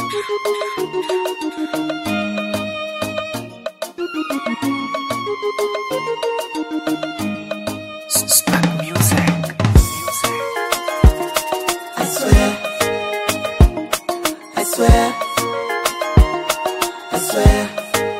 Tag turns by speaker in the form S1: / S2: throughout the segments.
S1: I swear, I swear, I swear.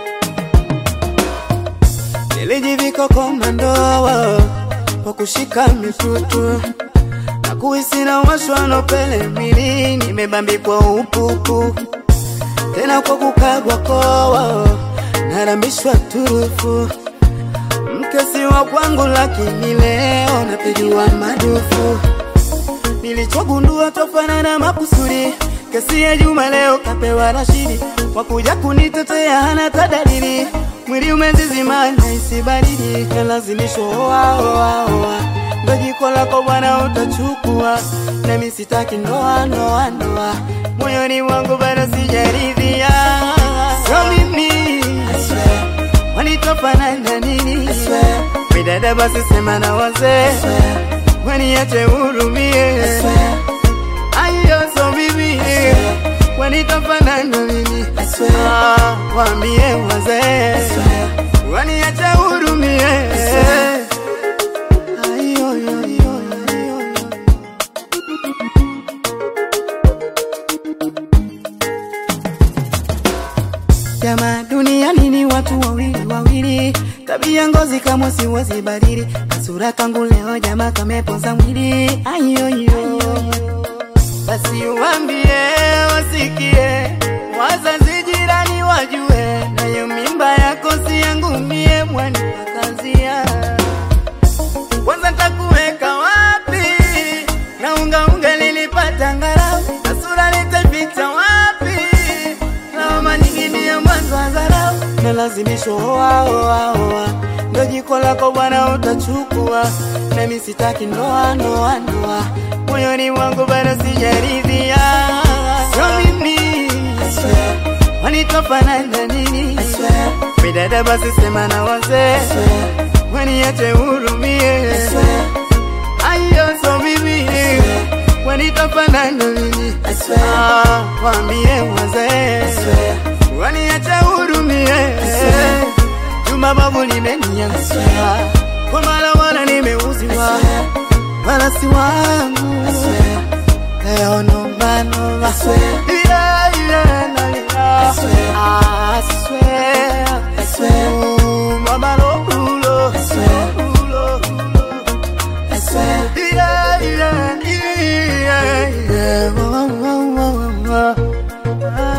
S1: Nilijivika komando kwa kushika mitutu na kuhisi na washwa na pele mwili, nimebambikwa upupu tena kwa kukagwa koa, narambishwa turufu mkesi wa kwangu, lakini leo napigiwa madufu Nilichogundua tofana na makusudi, kesi ya Juma leo kapewa Rashidi, wakuja kunitetea hana tadalili, mwili umezizima na isi baridi, kalazimishwa oa oa oa, ndo jiko lako bwana utachukua, nami sitaki ndoa ndoa ndoa, moyoni mwangu bado sijaridhia, sio mimi wanitofanana nini? Midada basi sema na wazee waniache hurumie, ayo so bibi wanitofanana nini? Ah, Waambie wazee waniache hurumie. Ayo, yo, yo, yo, yo, yo. Jamaa duniani ni watu wawili wawili, tabia ngozi kamwe siwezi badili, kasura kangu leo jamaa kamepoza mwili. Ayoyo, basi uambie wasikie, wazazi jirani wajue, nayo mimba yako si yangu mie, mwani wakazia kwanza takuweka wapi? na unga unga lilipata ngarau, na sura litapita wapi? lawama nyingine ya mwanzo wa dharau, na lazimisho oa oa oa, ndo jiko lako bwana utachukua, nami sitaki ndoa ndoa ndoa, moyoni mwangu bado sijaridhia, sio mimi wanitofanana nini? Midada basi sema na wazee waniache hurumie, ayo so mimi wanitofanana nini? Ah, waambie wazee waniache hurumie. Juma babu limeniangusha, kwa mara wala nimeuziwa, wala si wangu leo noma noma, yeah, yeah, nalia. I swear, Ooh, mama lo, ooh, lo, ooh, lo, yeah, yeah, yeah, yeah. Wah, wah, wah, wah, wah.